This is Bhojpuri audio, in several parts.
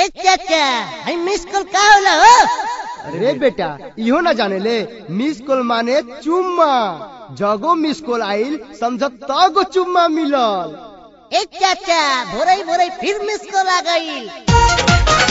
ए चाचा हई मिस कॉल का होला हो अरे बेटा इहो ना जाने ले मिस कॉल माने चुम्मा जगो मिस कॉल आइल समझ तगो चुम्मा मिलल ए चाचा भोरई भोरई फिर मिस कॉल आ गई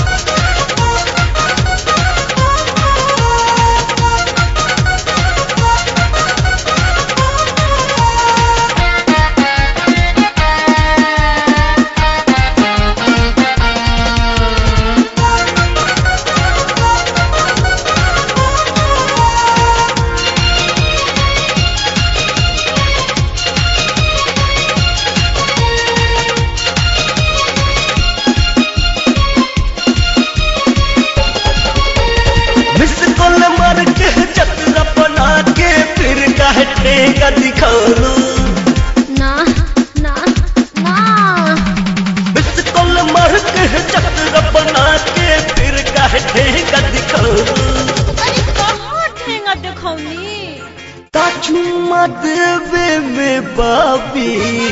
मिस कॉल मार के चतरा बना के फिर काहे ठेका दिखालू ना ना ना मिस कॉल मार के चतरा बना के फिर काहे ठेका दिखालू अरे कहाँ ठेंगा दिखौनी चुम्मा देवे में बाबी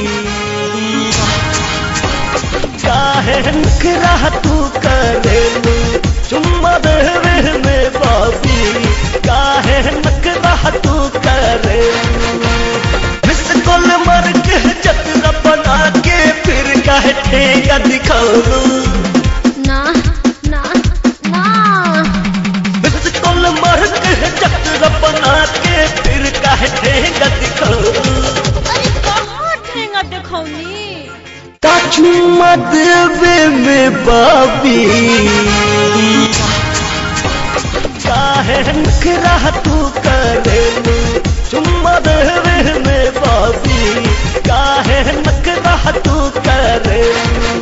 काहे नखरा तू करेलू चुम्मा देवे में बाबी काहे नखरा तू करेलू मिस कॉल मार के चतरा बना के फिर काहे ठेका दिखालू ना ना ना मिस कॉल मार के चतरा बना के फिर काहे ठेका दिखालू अरे कहाँ ठेंगा दिखौनी चुम्मा देवे में बाबी काहे नखरा तू करेलू चुम्मा देवे में बाबी काहे नखरा तू करेलू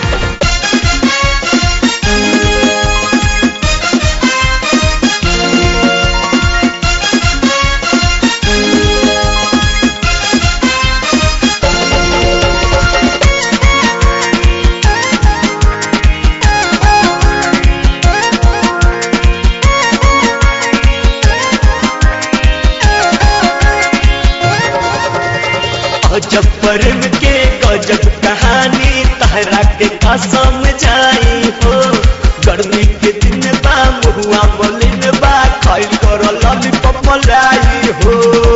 गजब प्रेम के गजब कहानी तहरा के का समझाई हो गर्मी के दिन बा मुहुआ मलिन बा खाइल कर लॉलीपॉप मलाई हो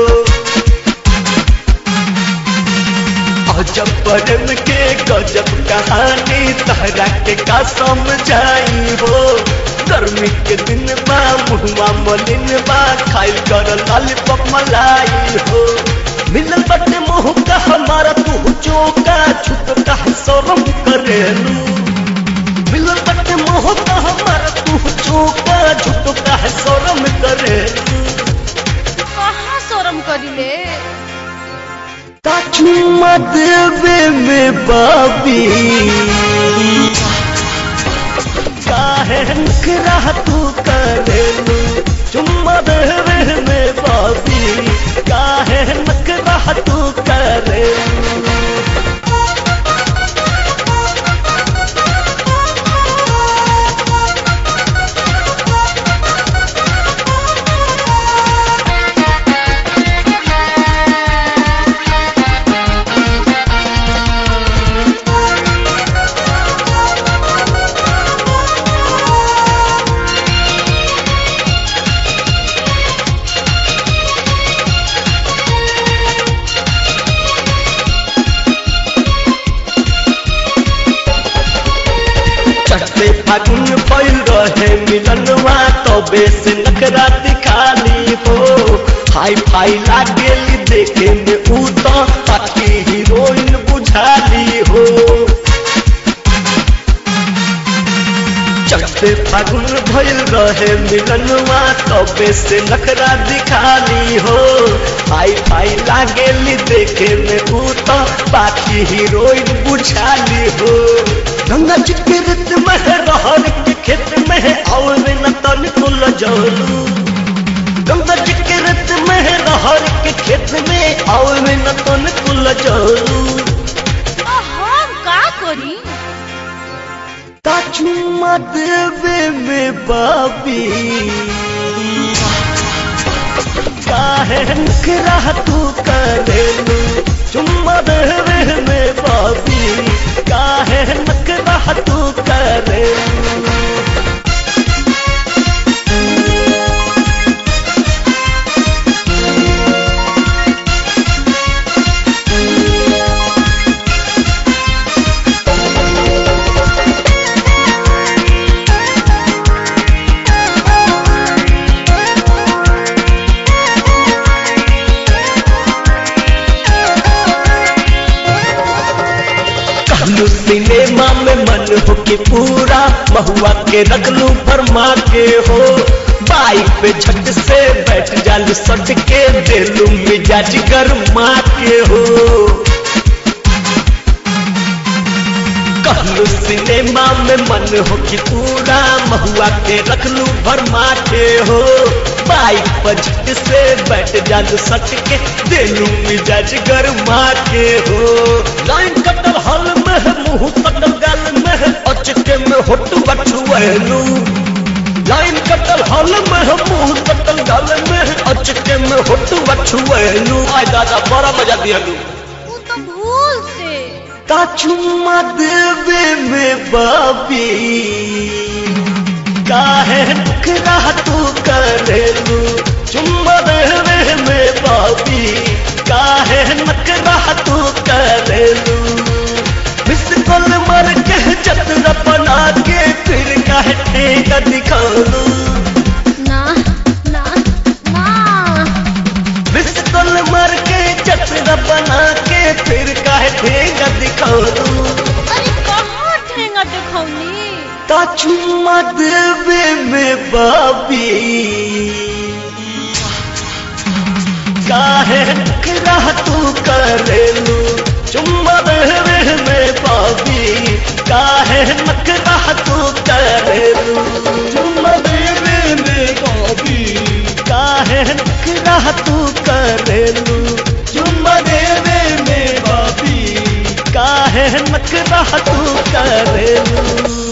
गजब प्रेम के गजब कहानी तहरा के का समझाई हो गर्मी के दिन बा मुहुआ मलिन बा खाइल कर लॉलीपॉप मलाई हो मिलल बटे मोह का हमारा तू चौका छुप का शरम करेलू मिलल बटे मोह का हमारा तू चौका छुप का शरम करेलू कहाँ शरम करिले चुम्मा देवे में बाबी काहे नखरा तू करेलू चुम्मा देवे में बाबी काहे नखरा तू करेलू चढ़ते फागुन पैल रहे मिलनवा तबे से नखरा दिखाली हो हाई फाई लागेली देखे में ऊ तो ताकि हीरोइन बुझाली हो चढ़ते फागुन भइल रहे मिलनवा तबे से नखरा दिखाली हो हाई फाई लागेली देखे में ऊ तो बाकी हीरोइन बुझाली हो गंगा जी के रत में रहर के खेत में और न तन कुल जलू गंगा जी के रत में रहर के खेत में और न तन कुल जलू आ, हम का करी चुम्मा देवे में बाबी काहे नखरा तू करेलू चुम्मा देवे में बाबी काहे नखरा तू करेलू कि पूरा महुआ के रखलू फरमा के हो बाइक पे झट से बैठ जालू सट के देलू मिजाज गरमा के हो कहलू सिनेमा में मन हो कि पूरा महुआ के रखलू भरमा के हो बाइक पर झट से बैठ जालू सट के देलू मिजाज गरमा के हो लाइन कटल हल में है, मुंह कटल गाल में है, अचके में होट बटुएलू लाइन कटल हल में है, मुंह कटल गाल में है, अचके में होट बटुएलू आय दादा बड़ा मजा दियलू वो तो भूल से का चुम्मा देवे में बाबी काहे नखरा तू करेलू चुम्मा देवे में बाबी काहे नखरा तू करेलू मिस कॉल मर के चतरा बना के फिर काहे ठेका दिखालू ना ना ना मिस कॉल मर के चतरा बना के फिर काहे ठेका दिखालू अरे कहाँ ठेंगा देखौनी का चुम्मा देवे में बाबी काहे नखरा तू करेलू चुम्मा देवे में बाबी काहे नखरा तू करेलू चुम्मा देवे में बाबी काहे नखरा तू करेलू चुम्मा देवे में बाबी काहे नखरा तू करेलू